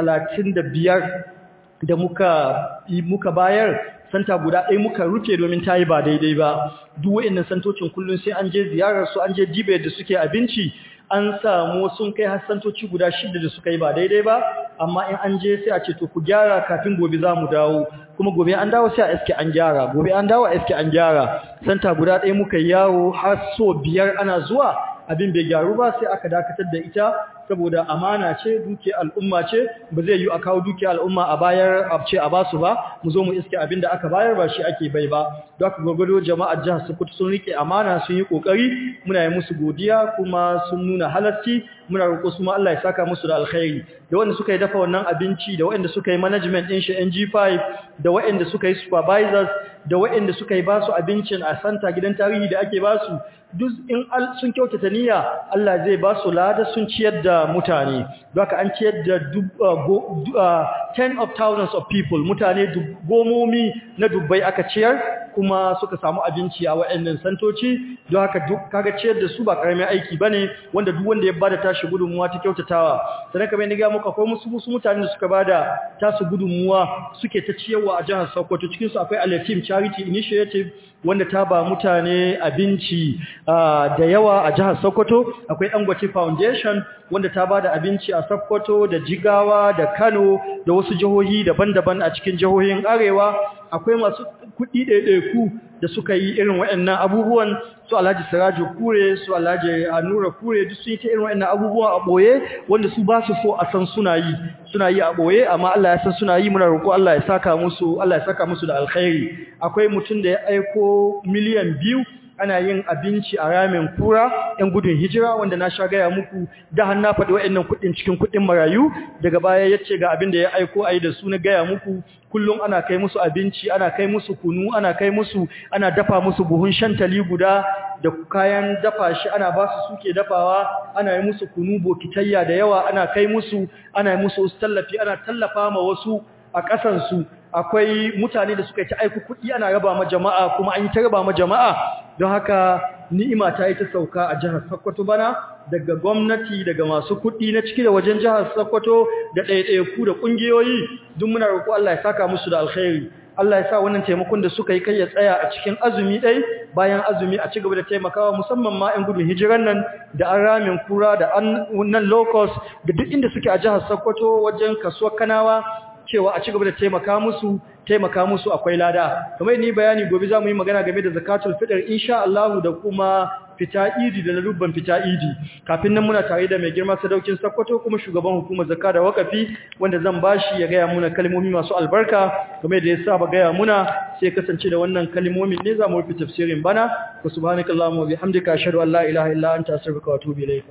135 da muka muka bayar santa guda ɗaya muka rufe domin ta yi ba daidai ba duk wa'annan santocin kullum sai an je ziyarar su an je dibe da suke abinci an samu sun kai har santoci guda shida da suka yi ba daidai ba amma in an je sai a ce to ku gyara kafin gobe za mu dawo kuma gobe an dawo sai a iske an gyara gobe an dawo a iske an gyara santa guda ɗaya muka yawo har so biyar ana zuwa abin bai gyaru ba sai aka dakatar da ita saboda amana ce duke al'umma ce ba zai yi a kawo duke al'umma a bayar a ce a basu ba mu zo mu iske abin da aka bayar ba shi ake bai ba don haka gwagwado jama'ar jihar Sokoto sun rike amana sun yi kokari muna yi musu godiya kuma sun nuna halarci muna roƙo su ma Allah ya saka musu da alkhairi da wanda suka yi dafa wannan abinci da wanda suka yi management din shi NG5 da wanda suka yi supervisors da wanda suka yi basu abincin a santa gidan tarihi da ake basu duk in sun kyautata niyya Allah zai basu lada sun ciyar da mutane don haka an ciyar da ten of thousands of people mutane gomomi na dubbai aka ciyar kuma suka samu abinci a wayannan santoci don haka duk kaga ciyar da su ba karamin aiki bane wanda duk wanda ya bada tashi gudunmuwa ta kyautatawa sannan kamar ni ga muku akwai musu musu mutanen da suka bada tasu gudunmuwa suke ta ciyarwa a jihar Sokoto cikin su akwai Al-Yatim Charity Initiative wanda ta ba mutane abinci da yawa a jihar Sokoto akwai Dangote Foundation wanda ta bada abinci a Sokoto da Jigawa da Kano da wasu jihohi daban-daban a cikin jihohin Arewa akwai masu kuɗi ɗaiɗaiku da suka yi irin waɗannan abubuwan su Alhaji Siraju Kure su Alhaji Anura Kure duk sun yi ta irin waɗannan abubuwa a ɓoye wanda su ba su so a san suna yi suna yi a ɓoye amma Allah ya san suna yi muna roƙo Allah ya saka musu Allah ya saka musu da alkhairi akwai mutum da ya aiko miliyan biyu ana yin abinci a ramin kura ɗan gudun hijira wanda na sha gaya muku da har na faɗi wa'annan kuɗin cikin kuɗin marayu daga baya ya ce ga abin da ya aiko a yi da su na gaya muku kullum ana kai musu abinci ana kai musu kunu ana kai musu ana dafa musu buhun shantali guda da kayan dafa shi ana ba su suke dafawa ana yi musu kunu bokitayya da yawa ana kai musu ana yi musu tallafi ana tallafa ma wasu a ƙasansu akwai mutane da suka yi ta aiku kuɗi ana raba ma jama'a kuma an yi ta raba ma jama'a don haka ni'ima ta yi ta sauka a jihar Sokoto bana daga gwamnati daga masu kuɗi na ciki da wajen jihar Sokoto da ɗaiɗaiku da ƙungiyoyi duk muna roƙo Allah ya saka musu da alkhairi Allah ya sa wannan taimakon da suka yi kai ya tsaya a cikin azumi ɗai bayan azumi a ci gaba da taimakawa musamman ma 'yan gudun hijiran nan da an ramin kura da an nan locust da duk inda suke a jihar Sokoto wajen kasuwar Kanawa cewa a ci gaba da taimaka musu taimaka musu akwai lada kamar ni bayani gobe za mu yi magana game da zakatul fitr insha Allah da kuma fita idi da rubban fita idi kafin nan muna tare da mai girma sadaukin Sokoto kuma shugaban hukumar zakka da wakafi wanda zan bashi ya gaya muna kalmomi masu albarka kamar da ya saba gaya muna sai kasance da wannan kalmomin ne za mu rufe tafsirin bana wa subhanakallahumma wa bihamdika ashhadu an la ilaha illa anta astaghfiruka wa atubu ilayka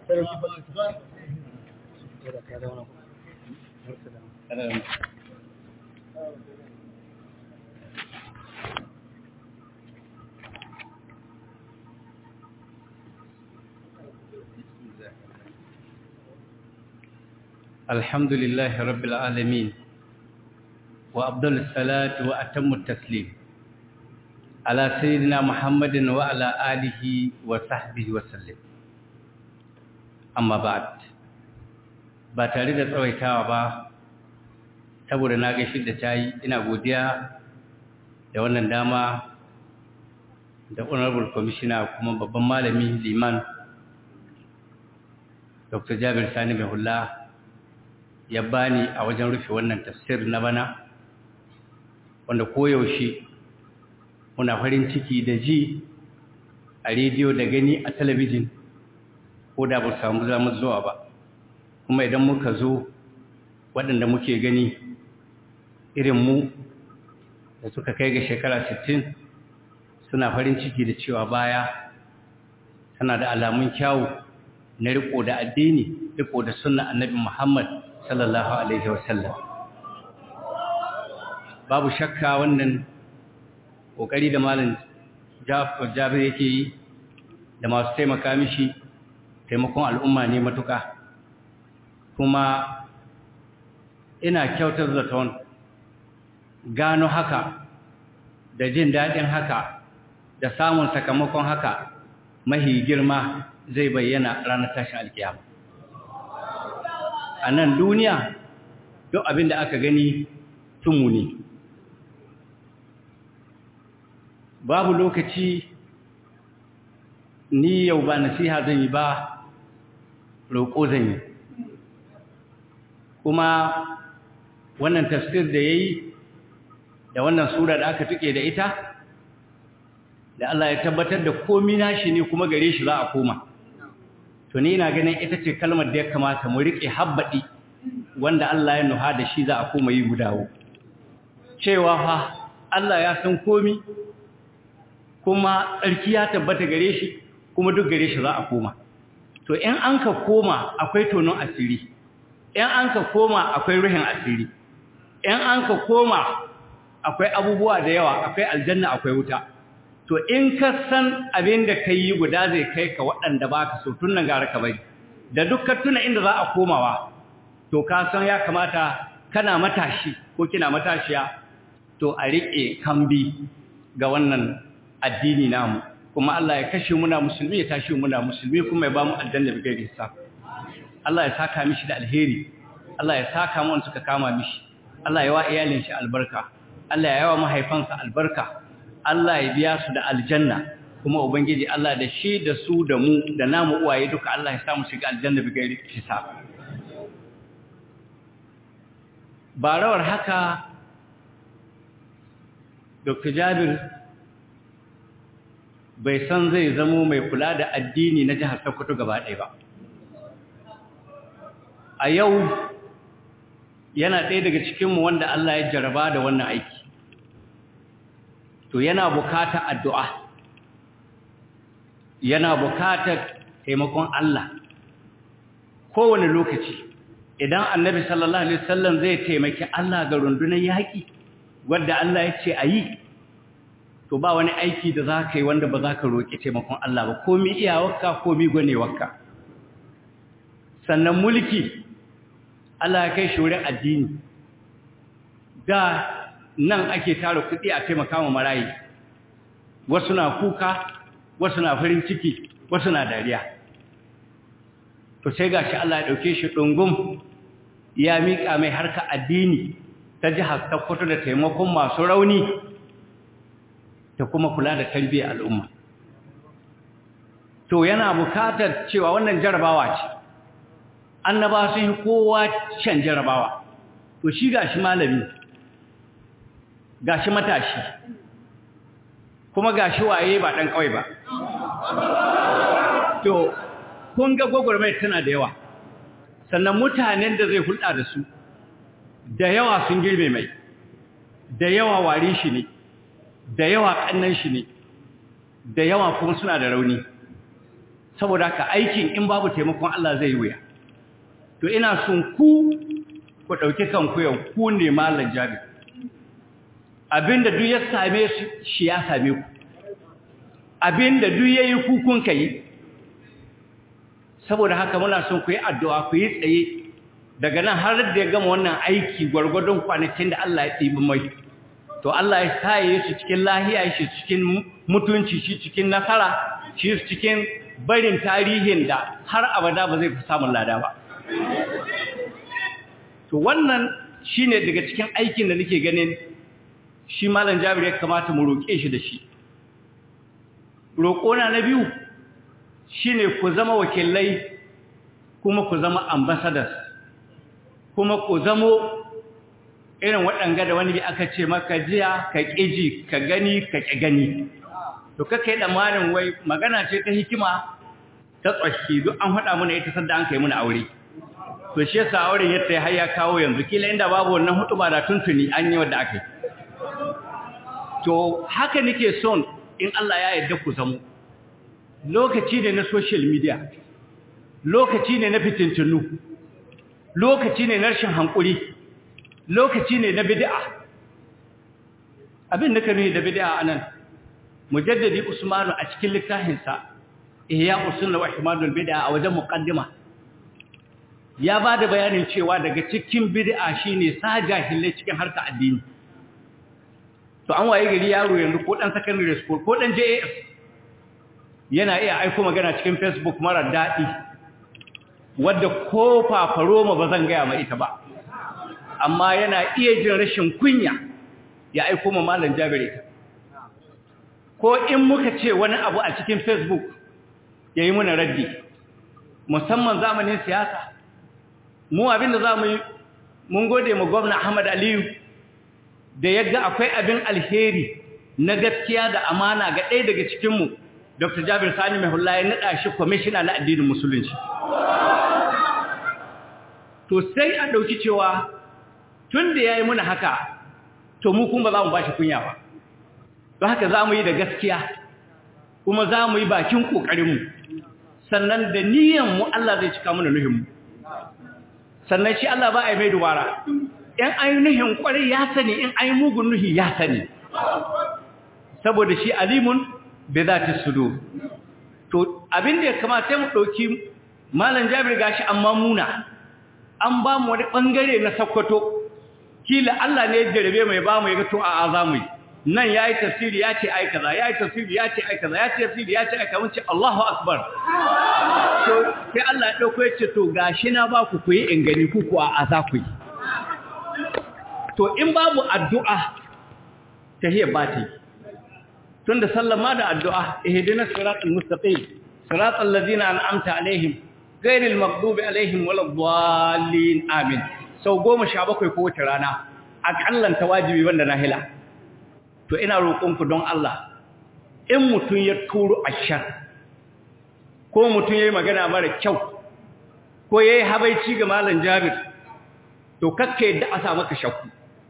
الحمد لله رب العالمين وأفضل الصلاة وأتم التسليم على سيدنا محمد وعلى آله وصحبه وسلم أما بعد ba tare da tsawaitawa ba saboda na gaishe da tayi ina godiya da wannan dama da honorable commissioner kuma babban malami liman dr jabir sani mai hula ya bani a wajen rufe wannan tafsir na bana wanda koyaushe muna farin ciki da ji a rediyo da gani a talabijin ko da ba samu zama zuwa ba kuma idan muka zo waɗanda muke gani irin mu da suka kai ga shekara 60 suna farin ciki da cewa baya tana da alamun kyawu na riko da addini riko da sunna annabi Muhammad sallallahu alaihi wasallam babu shakka wannan kokari da malam Jabir yake yi da masu taimaka mishi taimakon al'umma ne matuka kuma ina kyautar zaton gano haka da jin daɗin haka da samun sakamakon haka mahi girma zai bayyana ranar tashin alkiyama a nan duniya duk abin da aka gani tumu ne babu lokaci ni yau ba nasiha zan yi ba roƙo zan yi kuma wannan tafsir da ya yi da wannan sura da aka tuke da ita da Allah ya tabbatar da komi nashi ne kuma gare shi za a koma to ni ina ganin ita ce kalmar da ya kamata mu riƙe habbaɗi wanda Allah ya nuha da shi za a koma yi gudawo cewa fa Allah ya san komi kuma tsarki ya tabbata gare shi kuma duk gare shi za a koma to in an ka koma akwai tonon asiri in an ka koma akwai ruhin asiri in an ka koma akwai abubuwa da yawa akwai aljanna akwai wuta to in ka san abin da ka yi guda zai kai ka waɗanda ba ka so tun nan gara ka bari da dukkan tuna inda za a komawa to ka san ya kamata kana matashi ko kina matashiya to a riƙe kambi ga wannan addini namu kuma Allah ya kashe muna musulmi ya tashi muna musulmi kuma ya ba mu aljanna bi gairi hisab Allah ya saka mishi da alheri Allah ya saka mu suka kama mishi Allah ya wa iyalin shi albarka Allah ya yawa mahaifansa albarka Allah ya biya su da aljanna kuma ubangiji Allah da shi da su da mu da namu uwaye duka Allah ya sa mu shiga aljanna bi gairi hisab barawar haka Dr. Jabir bai san zai zamo mai kula da addini na jihar Sokoto gaba ɗaya ba. A yau yana ɗaya daga cikinmu wanda Allah ya jaraba da wannan aiki. To yana bukata addu'a, yana bukatar taimakon Allah. Kowane lokaci, idan annabi sallallahu Alaihi wasallam zai taimaki Allah ga rundunar yaƙi, wadda Allah ya ce a yi, to ba wani aiki da za ka yi wanda ba za ka roƙi taimakon Allah ba komi iyawarka komi gwanewarka sannan mulki Allah ya kai shi wurin addini da nan ake tara kuɗi a taimaka wa marayi wasu na kuka wasu na farin ciki wasu na dariya to sai ga shi Allah ya ɗauke shi ɗungum ya miƙa mai harka addini ta jihar Sokoto da taimakon masu rauni ta kuma kula da tarbiyyar al'umma. To yana bukatar cewa wannan jarabawa ce, annaba sun yi kowa can jarabawa, to shi gashi malami, gashi matashi, kuma gashi waye ba ɗan ƙawai ba. To, kun ga gwagwarmai tana da yawa, sannan mutanen da zai hulɗa da su, da yawa sun girme mai, da yawa wari shi ne. da yawa kannan shi ne da yawa kuma suna da rauni saboda haka aikin in babu taimakon Allah zai yi wuya to ina son ku ku dauki kanku yau ku ne mallan jabi abinda duk ya same shi ya same ku abinda duk yayi ku kun kai saboda haka muna son ku yi addu'a ku yi tsaye daga nan har da ya gama wannan aiki gwargwadon kwanakin da Allah ya tsibi mai to Allah ya saye shi cikin lahiya shi cikin mutunci shi cikin nasara shi cikin barin tarihin da har abada ba zai fi samun lada ba to wannan shine daga cikin aikin da nake ganin shi malam Jabir ya kamata mu roke shi da shi roƙona na biyu shine ku zama wakilai kuma ku zama ambassadors kuma ku zamo irin waɗanga da wani bi aka ce maka jiya ka ƙiji ka gani ka ƙi gani to kaka yi ɗamanin wai magana ce ta hikima ta tsoshi duk an haɗa mana ita sadda an kai muna aure to shi yasa auren yadda ya har ya kawo yanzu kila inda babu wannan hudu ba da tuntuni an yi wadda aka yi to haka nake son in Allah ya yarda ku zamo lokaci ne na social media lokaci ne na fitintunu lokaci ne na rashin hankuri lokaci ne na bid'a abin da kanu da bid'a anan mujaddadi usmanu a cikin littafinsa ihya usunna wa ihmadul bid'a a wajen muqaddima ya bada bayanin cewa daga cikin bid'a shine sa jahilai cikin harka addini to an waye gari yaro yanzu ko dan secondary school ko dan JAS yana iya aiko magana cikin Facebook mara dadi wadda ko fafaroma ba zan gaya ma ita ba amma yana iya jin rashin kunya ya aiko ma malam Jabir ko in muka ce wani abu a cikin Facebook yayi muna raddi musamman zamanin siyasa mu abinda zamu yi mun gode mu gwamna Ahmad Aliyu da yaga akwai abin alheri na gaskiya da amana ga ɗaya daga cikin mu Dr. Jabir Sani Mahulla ya nada shi commissioner na addinin musulunci to sai a dauki cewa tun da ya yi muna haka to mu kuma za mu ba shi kunya ba don haka za mu yi da gaskiya kuma za mu yi bakin ƙoƙarinmu sannan da niyanmu Allah zai cika mana nuhinmu sannan shi Allah ba a yi mai dubara in an yi nuhin ƙwarai ya sani in an yi mugun nuhi ya sani saboda shi alimun bai za ta sudo to abin da ya kamata mu ɗauki malam jabir gashi amma muna an ba mu wani ɓangare na sakkwato kila Allah ne ya jarabe mai ba mu ya ga to a za mu yi nan yayi tafsiri ya ce ai kaza yayi tafsiri ya ce ai kaza ya ce tafsiri ya ce ai kaza mun ce Allahu akbar to sai Allah ya dauko ya ce to gashi na ba ku kuyi in gani ku ku a za ku yi to in babu addu'a tahiyya ba ta yi tunda sallama da addu'a ihdinas siratal mustaqim siratal ladzina an'amta alaihim ghairil maghdubi alaihim waladdallin amin sau 17 ko wace rana akallan wajibi wanda nahila to ina roƙonku don Allah in mutun ya turo ashar ko mutun yayi magana mara kyau ko yayi habaici ga malam Jabir to kakka yadda a sa maka shakku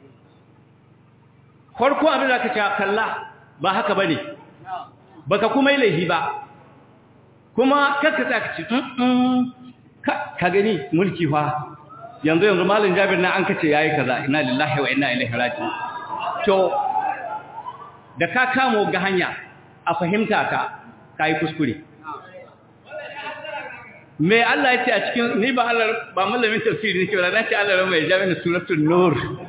farko abin da ka ce kalla ba haka bane baka kuma yi laifi ba kuma kakka tsaka ce ka gani mulki fa yanzu yanzu malin jabir na an kace yayi kaza inna lillahi wa inna ilaihi raji'un to da ka kamo ga hanya a fahimta ka kai kuskure me Allah ya ce a cikin ni ba Allah ba malamin tafsiri ne ke ba na ce Allah mai jami'in suratul nur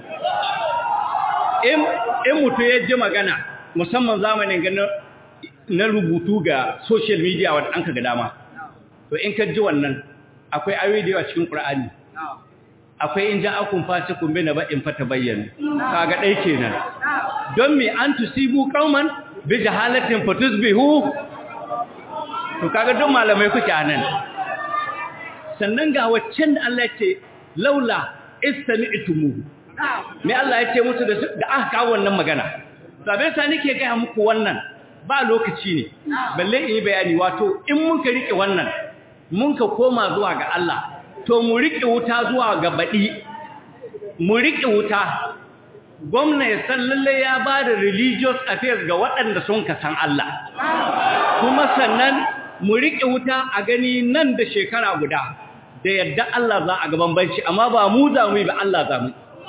in in mutu ya ji magana musamman zamanin ganin na rubutu ga social media wadda an ka ga dama to in ka ji wannan akwai ayoyi da yawa cikin Qur'ani akwai in ja'akum fasiqun bi naba'in fatabayyanu kaga dai kenan don me an tusibu qauman bi jahalatin fatusbihu to kaga duk malamai kuke anan sannan ga waccan da Allah ya ce laula istami'tumu me Allah ya ce musu da da aka kawo wannan magana sabai sa nake ga muku wannan ba lokaci ne balle in yi bayani wato in mun ka rike wannan mun ka koma zuwa ga Allah to mu riƙe wuta zuwa ga baɗi mu riƙe wuta gwamna ya san lalle ya ba da religious affairs ga waɗanda sun ka san Allah kuma sannan mu riƙe wuta a gani nan da shekara guda da yadda Allah za a gaban banci amma ba mu za mu yi ba Allah za mu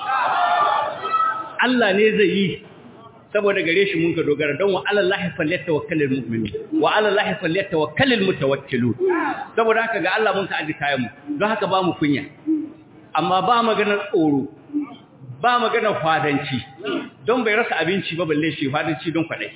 Allah ne zai yi saboda gare shi mun ka dogara don wa alallahi falyatawakkalul mu'minu wa alallahi falyatawakkalul mutawakkilu saboda haka ga Allah mun ka aji kayan mu don haka ba mu kunya amma ba maganar tsoro ba maganar fadanci don bai rasa abinci ba balle shi fadanci don kwadai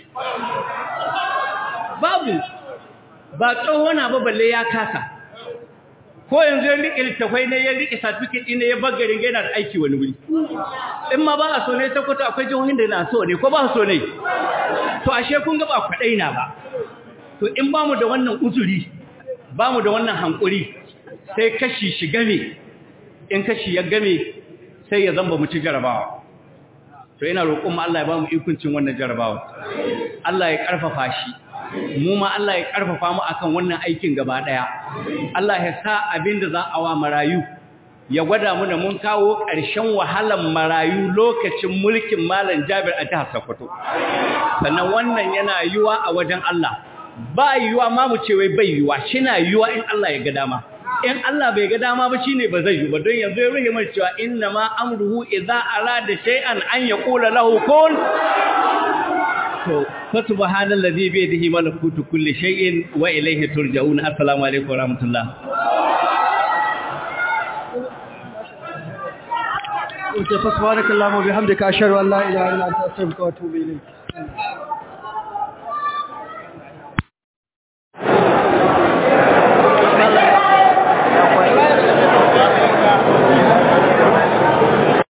babu ba tsohona ba balle ya kasa ko yanzu ya riƙe littafai ne ya riƙe certificate ɗin ya bar garin yana da aiki wani wuri in ma ba a so ne ta kwata akwai jihohin da na so ne ko ba so ne to ashe kun ga ba kwaɗai na ba to in ba mu da wannan uzuri ba mu da wannan hankuri sai kashi shi game in kashi ya game sai ya zamba mu ci jarabawa to ina roƙon mu Allah ya ba mu ikuncin wannan jarabawa Allah ya ƙarfafa shi mu ma Allah ya karfafa mu akan wannan aikin gaba daya Allah ya sa abinda za a wa marayu ya gwada mu da mun kawo ƙarshen wahalan marayu lokacin mulkin Malam Jabir a jihar Sokoto sannan wannan yana yiwa a wajen Allah ba yiwa ma mu ce wai bai yiwa shina yiwa in Allah ya ga dama in Allah bai ga dama ba shine ba zai yi ba don yanzu ya ruhe mai cewa inna ma amruhu idza arada shay'an an yaqula lahu kun to fa subhanallazi bi yadihi malakutu kulli shay'in wa ilayhi turja'un assalamu alaikum wa rahmatullah Subhanakallahumma bihamdika ashhadu an la ilaha illa anta astaghfiruka wa atubu ilayk